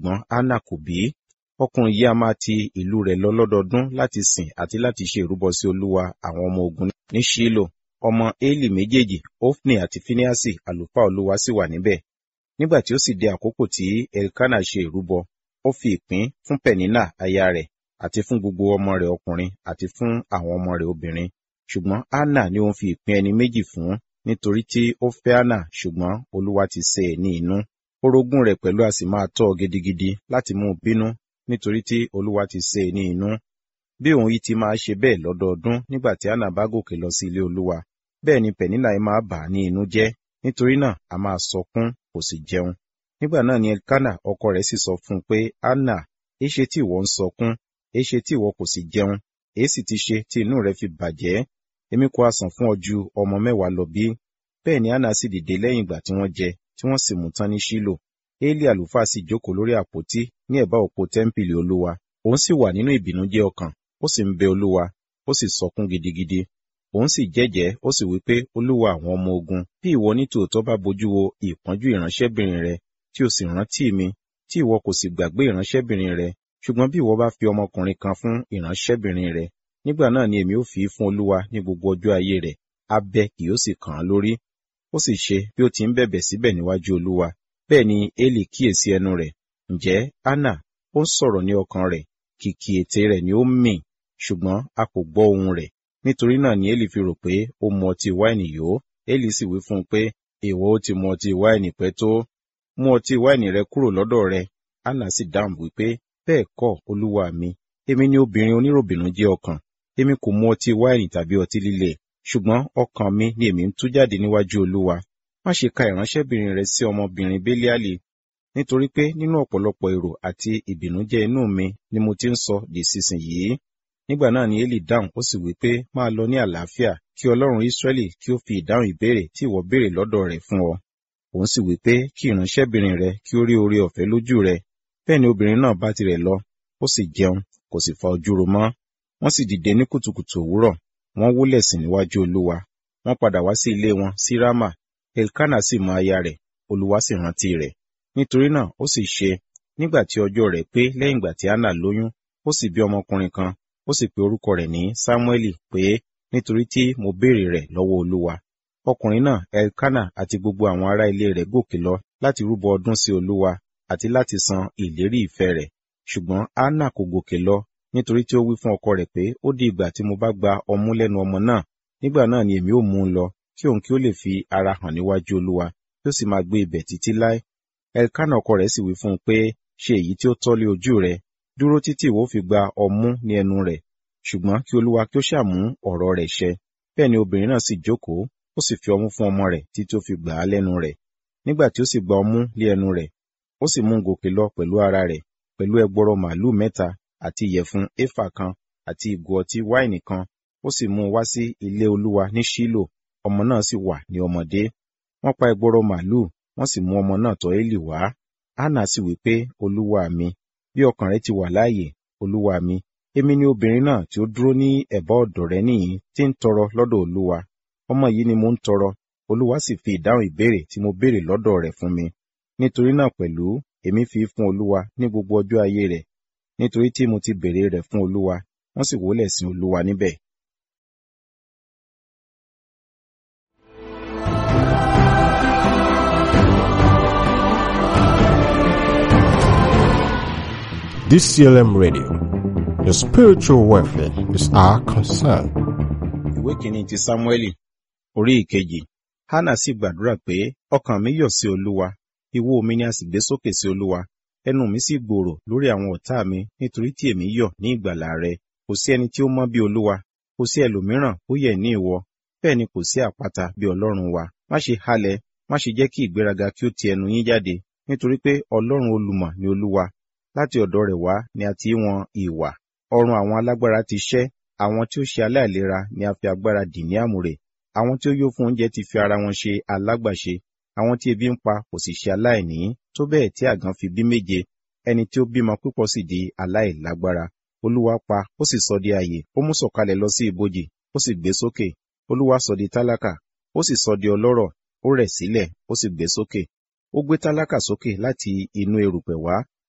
ṣùgbọ́n Hánà kò bí. Ọkùnrin yìí a máa ti ìlú rẹ̀ lọ lọ́dọọdún láti sìn àti láti ṣe ìrúbọ sí Olúwa àwọn ọmọ ogun ní Ṣílò. Ọmọ Élì méjèèjì, Ofni àti Fíníásì, àlùfáà Olúwa sì wà níbẹ̀. Nígbà tí ó sì di àkókò tí Elkana ṣe ìrúbọ, ó fi ìpín fún Pẹ̀nínà aya rẹ̀ àti fún gbogbo ọmọ rẹ̀ ọkùnrin àti fún àwọn ọmọ rẹ̀ obìnrin. Ṣùgbọ́n Hánà ni òun fi ìpín ẹni méjì fún nítorí tí ó fẹ́ Hánà ṣùgbọ́n Olúwa ti ṣe é ní inú. Orogún rẹ̀ pẹ̀lú a sì máa tọ́ ọ gidigidi láti mú un bínú nítorí tí Olúwa ti ṣe é ní inú. Bí òun yìí ti máa ṣe bẹ́ẹ̀ lọ́dọọdún nígbà tí Hánà bá gòkè lọ sí ilé Olúwa, bẹ́ẹ̀ ni Pẹ̀nínà yìí máa bà á ní inú jẹ́, nítorí náà a máa sọkún kò sì jẹun. Nígbà náà ni Elkana ọkọ rẹ̀ sì sọ fún un pé, Hánà, èéṣe tí ìwọ ń sọkún, èéṣe tí ìwọ kò sì jẹun, èéṣì ti ṣe tí inú rẹ fi bàjẹ́, èmi kò ha sàn fún ọ ju ọmọ mẹ́wàá lọ bí? Bẹ́ẹ̀ ni Hánà sì dìde lẹ́yìn ìgbà tí wọ́n jẹ, tí wọ́n sì mú tán ní Ṣílò. Élì àlùfáà sì jókòó lórí àpótí ní ẹ̀bá òpó tẹ́ḿpìlì Olúwa. Òun sì wà nínú ìbìnújẹ́ ọkàn, ó sì ń bẹ Olúwa, ó sì sọkún gidigidi. Òun sì jẹ́jẹ́, ó sì wí pé, Olúwa àwọn ọmọ ogun, bí ìwọ ní tòótọ́ bá bojú wo ìpọ́njú ìránṣẹ́bìnrin rẹ, tí o sì rántí mi, tí ìwọ kò sì gbàgbé ìránṣẹ́bìnrin rẹ, ṣùgbọ́n bí ìwọ bá fi ọmọkùnrin kan fún ìránṣẹ́bìnrin rẹ, nígbà náà ni èmi ó fi fún Olúwa ní gbogbo ọjọ́ ayé rẹ̀, abẹ kì yóò sì kàn án lórí. Ó sì ṣe bí ó ti ń bẹ̀bẹ̀ síbẹ̀ níwájú Olúwa. Bẹ́ẹ̀ ni Élì kíyèsí ẹnu rẹ̀. Ǹjẹ́ Hánà ó ń sọ̀rọ̀ ní ọkàn rẹ̀, kìkì ètè rẹ̀ ni ó ń mì, ṣùgbọ́n a kò gbọ́ ohùn rẹ̀. Nítorí náà ni Élì fi rò pé ó mu ọtí wáìnì yó. Élì sì wí fún un pé, ìwọ ó ti mu ọtí wáìnì pẹ́ tó. Mú ọtí wáìnì rẹ kúrò lọ́dọ̀ rẹ. Hánà sì dáhùn wípé, bẹ́ẹ̀ kọ́, Olúwa mi. Èmi ni obìnrin oníròbìnújẹ́ ọkàn. Èmi kò mu ọtí wáìnì tàbí ọtí líle. Ṣùgbọ́n ọkàn mi ni èmi ń tú jáde níwájú Olúwa. Má ṣe ka ìránṣẹ́bìnrin rẹ sí ọmọbìnrin Béliálì, nítorí pé nínú ọ̀pọ̀lọpọ̀ èrò àti ìbìnújẹ́ inú mi ni mo ti ń sọ di sísinyìí. Nígbà náà ni Élì dáhùn ó sì wí pé máa lọ ní àlàáfíà kí Ọlọ́run Ísírẹ́lì kí ó fi ìdáhùn ìbéèrè tí ìwọ béèrè lọ́dọ̀ rẹ̀ fún ọ. Òun sì wí pé kí ìránṣẹ́bìnrin rẹ kí ó rí oore ọ̀fẹ́ lójú rẹ. Bẹ́ẹ̀ ni obìnrin náà bá tirẹ̀ lọ, ó sì jẹun, kò sì fa ojú ro mọ́. Wọ́n sì dìde ní kùtùkùtù òwúrọ̀, wọ́n wólẹ̀ sìn níwájú Olúwa. Wọ́n padà wá sí ilé wọn sí Rámà. Elkana sì mọ aya rẹ̀, Olúwa sì rántí rẹ̀. Nítorí náà ó sì ṣe, nígbà tí ọjọ́ rẹ̀ pé lẹ́yìn ìgbà tí Hánà lóyún, ó sì bí ọmọkùnrin kan, ó sì pe orúkọ rẹ̀ ní Sámúẹ́lì pé nítorí tí mo béèrè rẹ̀ lọ́wọ́ Olúwa. Ọkùnrin náà Elkana àti gbogbo àwọn ará ilé rẹ̀ gòkè lọ láti rúbọ ọdún sí Olúwa àti láti san ìlérí ìfẹ́ rẹ̀. Ṣùgbọ́n Hánà kò gòkè lọ nítorí tí ó wí fún ọkọ rẹ̀ pé ó di ìgbà tí mo bá gba ọmú lẹ́nu ọmọ náà, nígbà náà ni èmi ó mú un lọ kí òun kí ó lè fi ara hàn níwájú Olúwa, kí ó sì máa gbé ibẹ̀ títí láé. Elkana ọkọ rẹ̀ sì wí fún un pé, ṣe èyí tí ó tọ́ lé ojú rẹ, dúró títí ìwọ fi gba ọmú ní ẹnu rẹ̀, ṣùgbọ́n kí Olúwa kí ó ṣàmú ọ̀rọ̀ rẹ̀ ṣẹ. Bẹ́ẹ̀ ni obìnrin náà sì jókòó, ó sì fi ọmú fún ọmọ rẹ̀ títí ó fi gbà á lẹ́nu rẹ̀. Nígbà tí ó sì gba ọmú lé ẹnu rẹ̀, ó sì mú un gòkè lọ pẹ̀lú ara rẹ̀, pẹ̀lú ẹgbọrọ màlúù mẹ́ta àti ìyẹ̀fun éfà kan àti ìgò ọtí wáìnì kan, ó sì mú un wá sí ilé Olúwa ní Ṣílò, ọmọ náà sì wà ní ọmọdé. Wọ́n pa ẹgbọrọ màlúù, wọ́n sì mú ọmọ náà tọ̀ Élì wá. Hánà sì wí pé, Olúwa mi, bí ọkàn rẹ ti wà láàyè, Olúwa mi, èmi ni obìnrin náà tí ó dúró ní ẹ̀bá ọ̀dọ̀ rẹ nìyí tí ń tọrọ lọ́dọ̀ Olúwa. Ọmọ yìí ni mo ń tọrọ, Olúwa sì fi ìdáhùn ìbéèrè tí mo béèrè lọ́dọ̀ rẹ̀ fún mi. Nítorí náà pẹ̀lú, èmi fi fún Olúwa ní gbogbo ọjọ́ ayé rẹ̀, nítorí tí mo ti béèrè rẹ̀ fún Olúwa, wọ́n sì wólẹ̀ sin Olúwa níbẹ̀. DCLM Radio. Your spiritual welfare is our concern. Ìwé kìíní ti Sámúẹ́lì, orí ìkejì. Hánà sì gbàdúrà pé, ọkàn mi yọ̀ sí Olúwa, ìwo mi ni a sì gbé sókè sí Olúwa. Ẹnu mi sì gbòòrò lórí àwọn ọ̀tá mi nítorí tí èmi yọ̀ ní ìgbàlà rẹ. Kò sí ẹni tí ó mọ́ bí Olúwa, kò sí ẹlòmíràn ó yẹ ní ìwọ, bẹ́ẹ̀ ni kò sí àpáta bí Ọlọ́run wa. Má ṣe halẹ̀, má ṣe jẹ́ kí ìgbéraga kí ó ti ẹnu yín jáde, nítorí pé Ọlọ́run olùmọ̀ ni Olúwa. Láti ọ̀dọ̀ rẹ̀ wá ni a ti wọn ìwà. Ọrùn àwọn alágbára ti ṣẹ́, àwọn tí ó ṣe aláìlera ni a fi agbára dì ní àmùrè. Àwọn tí ó yó fún oúnjẹ ti fi ara wọn ṣe alágbàṣe. Àwọn tí ebi ń pa kò sì ṣe aláìní, tó bẹ́ẹ̀ tí àgàn fi bí méje. Ẹni tí ó bímọ púpọ̀ sì di aláìlágbára. Olúwa pa, ó sì sọ di ààyè, ó mú sọ̀kalẹ̀ lọ sí ibojì, ó sì gbé sókè. Olúwa sọ di tálákà, ó sì sọ di ọlọ́rọ̀, ó rẹ̀ sílẹ̀, ó sì gbé sókè. Ó gbé tálákà sókè láti inú erùpẹ̀ wá,